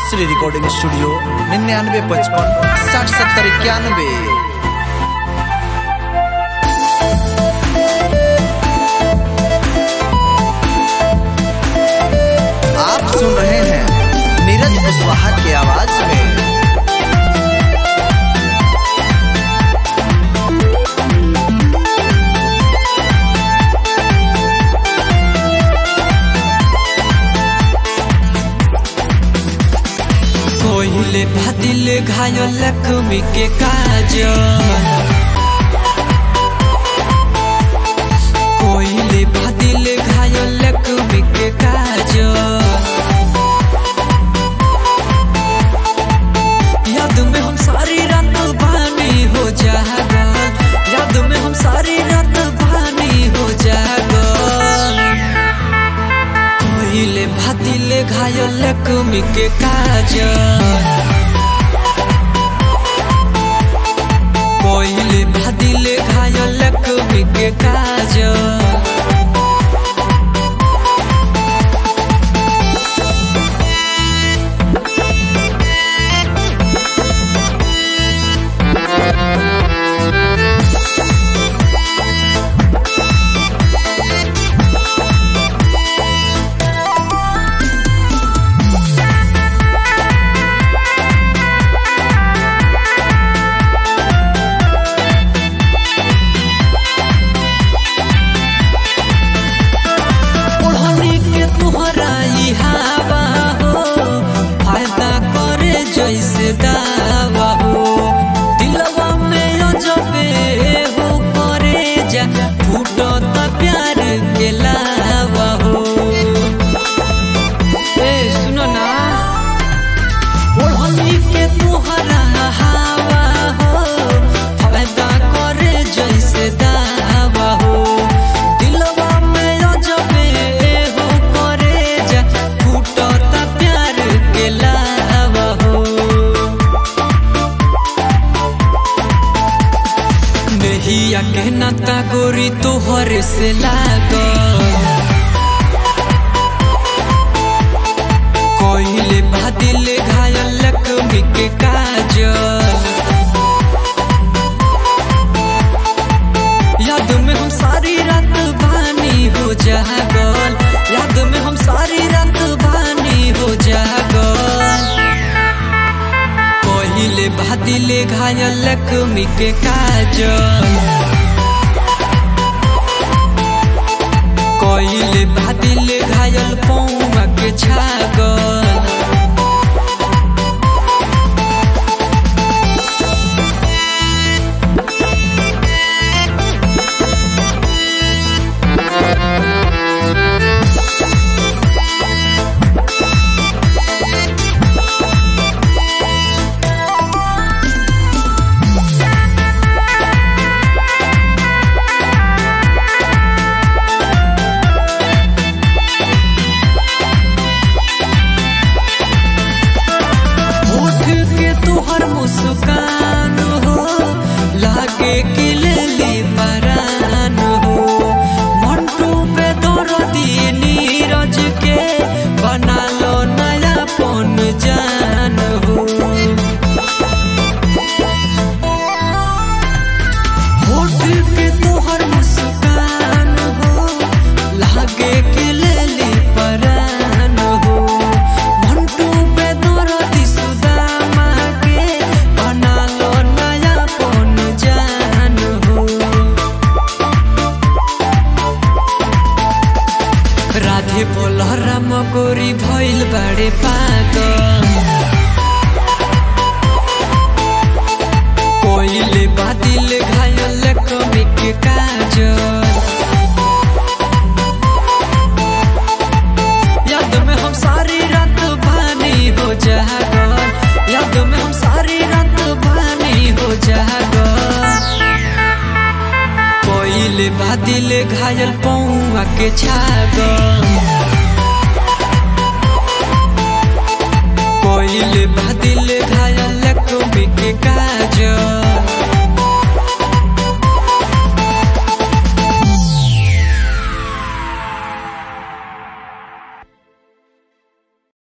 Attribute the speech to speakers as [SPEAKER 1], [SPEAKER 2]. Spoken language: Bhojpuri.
[SPEAKER 1] श्री रिकॉर्डिंग स्टूडियो निन्यानवे पचपन साठ सत्तर इक्यानवे आप सुन रहे हैं नीरज कुशवाहा की आवाज में
[SPEAKER 2] कोहिले भादिल घायल लक्ष्मी के काज कोहिले भादिल घायल लक्ष्मी के काज याद में हम सारी रात बानी हो जागल याद में हम सारी रात बानी हो जागल कोहिले भातिले घायल लक्ष्मी के काज कोहिले भातिले घायल लक्ष्मी के काज ओढ़नी के तुहरा ई हवा हो फायदा करे जैसे दावा हो दिलवा में अजबे हो करे जा फूटो त प्यार के लावा हो ए सुनो ना ओढ़नी के तुहरा हवा हो फायदा करे जैसे दावा हो दिलवा में अजबे हो करे जा फूटता प्यार के लावा हो नहिया के नाता गोरी तोहर से लागल कोइले भादिल घायल लक्ष्मी के काज याद में हम सारी रात बानी हो जागल याद में हम सारी रात बानी हो जागल कोइले भादिल घायल लक्ष्मी के काज कोइले भादिल घायल पौमा के छागल होठ के तुहर मुस्कान हो लागे कि लेली परान हो मंटू पे दर दिए नीरज के बना लो नया पन जान हो होठ के तुहर मुस्कान हो लागे कि लेली परान हो मंटू पे दरदी सुदामा के बना लो नया पन जान हो राधे बोल राम गोरी भइल बाड़े पागल कोइले बादिल घायल कमी के काजल याद में हम सारी रात बानी हो जागल याद में हम सारी रात बानी हो जागल कोइले बादिल घायल पौआ के छागल